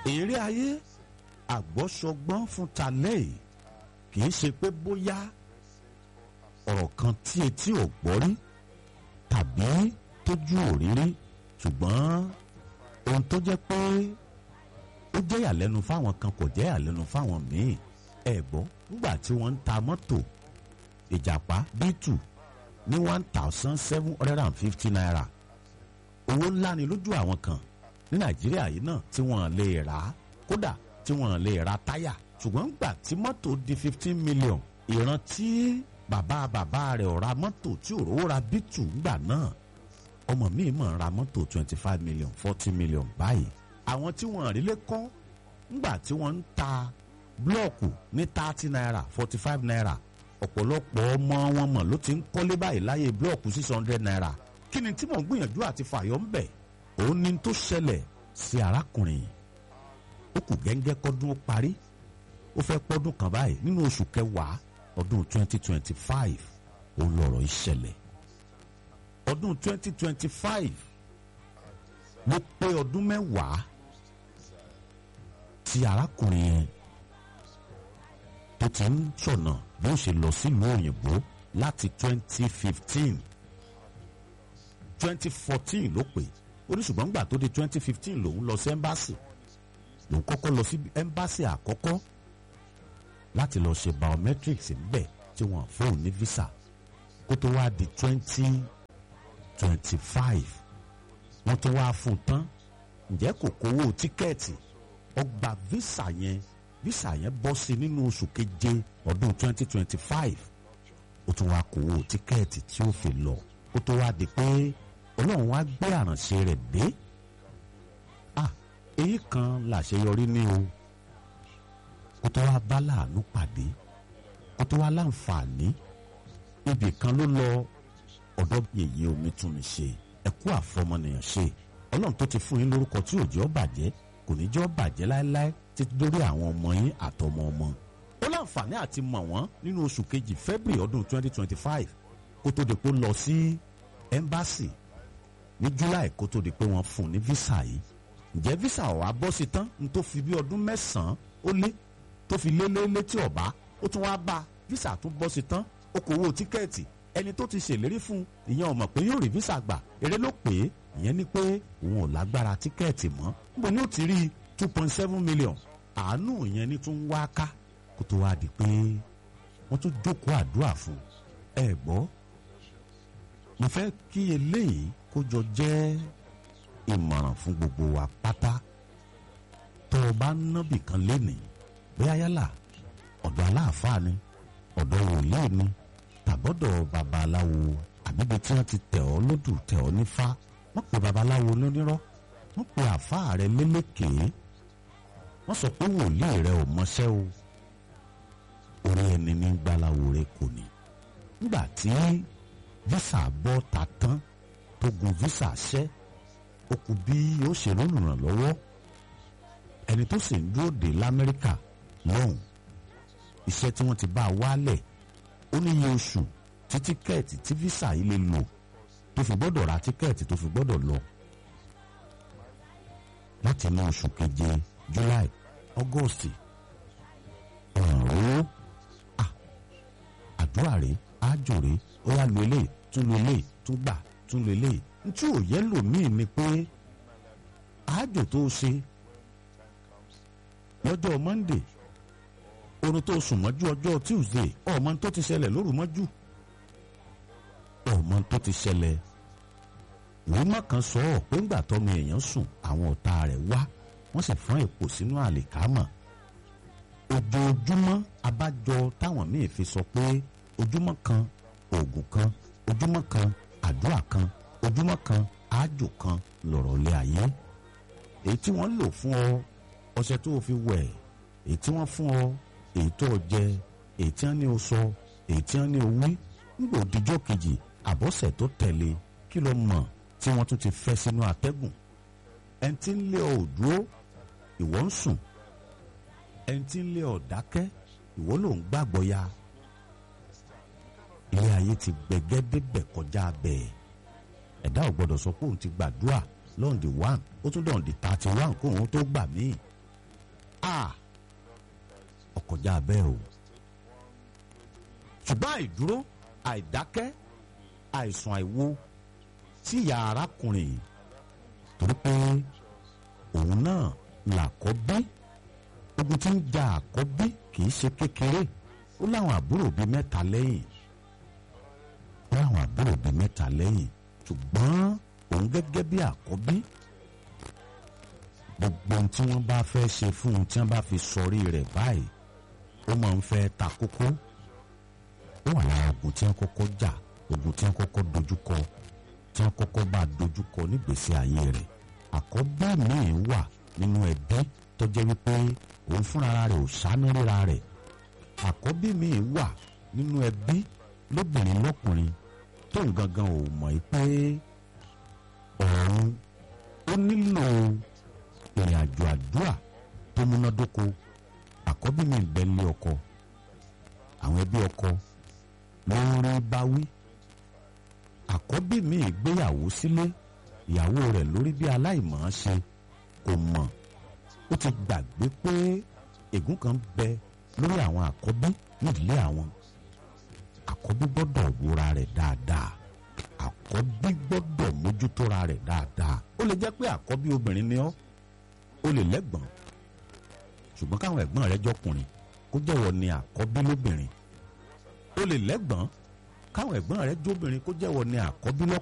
èrè ayé àgbọ́sọgbọ́n fún talẹ́ yìí kì í ṣe pé bóyá ọ̀rọ̀ kan tí etí ò gbọ́ rí tàbí tójú ò rí rí ṣùgbọ́n ohun tó jẹ́ pé ó jẹ́ ìyàlẹ́nu fáwọn kan kò jẹ́ ìyàlẹ́nu fáwọn míì ẹ gbọ́ nígbà tí wọ́n ń ta mọ́tò ìjàpá b2 ní one thousand seven hundred and fifty naira owó ńlá ni lójú àwọn kan ní nàìjíríà yìí náà tí wọ́n lè rà á kódà tí wọ́n lè ra táyà ṣùgbọ́n gbà tí mọ́tò di fifteen million ìran tí bàbá bàbá rẹ̀ ọ̀ra mọ́tò tí òróró ra b2 ńgbà náà ọmọ mi mọ̀ ń ra mọ́tò twenty five million forty million báyìí àwọn tí wọ́n rí lé kọ́ ńgbà tí wọ́n ń ta blọọkù ní thirty naira forty five naira ọ̀pọ̀lọpọ̀ ọmọ wọn mọ̀ ló ti ń kọ́lé báyìí láyé blọọkù six hundred naira kí ni tí mò ń gbìyànjú àti fàyọ̀ ń bẹ̀ òun ni tó ṣẹlẹ̀ sí arákùnrin ó kù gẹ́ngẹ́ kọ́dún ó parí ó fẹ́ pọ́dún kan báyìí nínú oṣù kẹwàá ọdún twenty twenty five òun lọ̀rọ̀ ìṣẹ̀lẹ̀ ọdún twenty twenty five ló pé ọdún mẹ́wàá tí arákùnrin yẹn tó ti ń ṣọ̀nà bí ó ṣe lọ sílùú òyìnbó láti twenty fifteen twenty fourteen ló pè ó ní ṣùgbọ́n gbà tó di twenty fifteen lòun lọ sí ẹ́mbáàsì lòun kọ́kọ́ lọ sí ẹ́mbáàsì àkọ́kọ́ láti lọ ṣe biometrics ńbẹ̀ tí wọ́n fóun ní visa kó tó wá di twenty twenty five wọ́n tó wá fún un tán ǹjẹ́ kò kówó tíkẹ́ẹ̀tì ọgbà visa yẹn visa yẹn bọ́ sí nínú oṣù keje ọdún twenty twenty five ó tún wá kówó tíkẹ́ẹ̀tì tí ó fi lọ kó tó wá di pé ọlọ́run wá gbé àrànṣe rẹ̀ dé ah èyí kan làṣeyọrí ní o kó tó wá bá láàánú pàdé kó tó wá láǹfààní ibì kan ló lọ ọ̀dọ́ yèyé omi tún mi ṣe ẹ̀kú àfọmọnìyàn ṣe ọlọ́run tó ti fún yín lórúkọ tí òjò bàjẹ́ kò ní jọ́ bàjẹ́ láéláé títí dórí àwọn ọmọ yín àtọmọ ọmọ ó láǹfààní àti mọ̀ wọ́n nínú oṣù kejì february ọdún 2025 kó tó di pé ó lọ sí ẹ́mbáàsì ní july kó tó di pé wọ́n fún un ní visa yìí ǹjẹ́ visa ọ̀ wá bọ́ sí tán ní tó fi bí ọdún mẹ́sàn-án ó lé tó fi lé lé létí ọ̀bá ó tún wá bá visa tún bọ́ sí tán ó kó owó tíkẹ́ẹ̀tì ẹni tó ti ṣèlérí fún ìyẹn ò mọ̀ pé yóò rí visa gbà èrè ló pè é ìyẹn ni pé òun ò lágbára tíkẹ́ẹ̀tì mọ́ níbo ni ó ti rí two point seven million àánú ìyẹn ni tún wá ká kó tó wá di pé wọ́n tún jókòó àdúrà fún ẹ gbọ́ mo fẹ́ kí eléyìí kó jọ jẹ́ ìmọ̀ràn fún gbogbo wa pátá tó o bá nábì kan lénìí bóyá yálà ọ̀dọ̀ aláàfáà ni ọ̀dọ̀ wòlíì ni tàbọ̀dọ̀ babaláwo àbíbi tí wọ́n ti tẹ̀ ọ́ lódù tẹ̀ ọ́ nífá wọ́n pe babaláwo lónírọ́ wọ́n pe àfáà rẹ lélékèé wọ́n sọ pé wòlíì rẹ ò mọṣẹ́ o orí ẹni ní gbalawo rẹ kò ní. nígbà tí visa bọ́ ta tán tó gun visa ṣẹ́ ó kù bí ó ṣe lólùrànlọ́wọ́ ẹni tó sì ń dúró dé lamẹ́ríkà lọ́hùn iṣẹ́ tí wọ́n ti bá a wálẹ̀ ó ní iye oṣù tí tíkẹ́ẹ̀tì tí visa yìí lè lò tó fi gbọ́dọ̀ ra tíkẹ́ẹ̀tì tó fi gbọ́dọ̀ lọ láti inú oṣù keje july august ọ̀ràn owó àdúrà rèé ájò rèé ó yá lu eléyìí tún lu eléyìí tún gbà tún lu eléyìí ntí ò yẹ lòmíì ni pé ájò tó ṣe lọ́jọ́ monday orun tó sùn mọ́jú ọjọ́ tuesday ọmọ tó ti ṣẹlẹ̀ lóru mọ́jú ọmọ tó ti ṣẹlẹ̀ wíwọ́n kan sọ ọ́ pé ńgbà tọ́mọ èèyàn sùn àwọn ọ̀tá rẹ̀ wá wọ́n sì fọ́n èpò sínú àlìkámà ojoojúmọ́ abájọ táwọn míì fi sọ pé ojúmọ́ kan oògùn kan ojúmọ́ kan àdúrà kan ojúmọ́ kan àájò kan lọ̀rọ̀ lé ayé èyí tí wọ́n lò fún ọ ọṣẹ tó o fi wẹ̀ èyí tí wọ́n fún ọ èyí tó o jẹ èyí tí wọ́n ní o sọ èyí tí wọ́n ní o wí nígbà òdìjọ́ kejì àbọ̀sẹ̀ tó tẹ̀lé kí ló mọ̀ tí wọ́n tún ti fẹ́ sínú atẹ́gùn ẹni tí ń lé ọ ò dúró ìwọ ń sùn ẹni tí ń lé ọ dákẹ́ ìwọ ló ń gbàgbọ́ ya ilé ayé ti gbẹgẹ́ débẹ̀ kọjá bẹ́ẹ̀ ẹ̀dá ò gbọ́dọ̀ sọ pé òun ti gbàdúrà lọ́ọ̀dì one ó tún dọ̀ọ̀dì thirty one kó òun tó gbà míì a ọkọjá bẹ́ẹ̀ o ṣùgbọ́n àìdúró àìdákẹ́ àìsàn àìwo tí ìyá arákùnrin yìí torí pé òun náà làkọ́bí ogun tí ń ja àkọ́bí kì í ṣe kékeré ó láwọn àbúrò bíi mẹ́ta lẹ́yìn ó láwọn àbúrò bíi mẹ́ta lẹ́yìn ṣùgbọ́n òun gẹ́gẹ́ bí àkọ́bí gbogbo ohun tí wọ́n bá fẹ́ ṣe fún un tí wọ́n bá fi sọrí rẹ̀ báyìí ó máa ń fẹ́ ta kókó ó wà lára ogun tí wọ́n kọ́kọ́ jà ogun tí wọ́n kọ́kọ́ dojúkọ tí wọ́n kọ́kọ́ bá dojúkọ nígbèsí ayé rẹ̀ àkọ́bí míì wà nínú ẹbí tó jẹ́ wípé òun fúnra rẹ̀ ò sáná ríra rẹ̀ àkọ́bí míì wà nínú ẹbí lóbìnrin lọ́kùnrin tóun gangan ò mọ̀ pé ọ̀run ó nílò ìrìn àjò àdúrà tó múnádóko àkọ́bí mi bẹ lé ọkọ àwọn ẹbí ọkọ ló ń rí báwí àkọ́bí mi gbéyàwó sílé ìyàwó rẹ̀ lórí bí aláìmọ̀ ṣe kò mọ̀ ó ti gbàgbé pé ègún kan bẹ lórí àwọn àkọ́bí nídìílé àwọn àkọ́bí gbọ́dọ̀ wúra rẹ̀ dáadáa àkọ́bí gbọ́dọ̀ mójútóra rẹ̀ dáadáa ó lè jẹ́ pé àkọ́bí obìnrin ni ọ́ ó lè lẹ́gbọ̀n ṣùgbọ́n káwọn ẹ̀gbọ́n rẹ̀ jọkùnrin kó jẹ́wọ́ ni àkọ́bí lóbìnrin ó lè lẹ́gbọ̀n káwọn ẹ̀gbọ́n rẹ̀ jóbìnrin kó jẹ́wọ́ ni àkọ́bí lọ́kùnrin.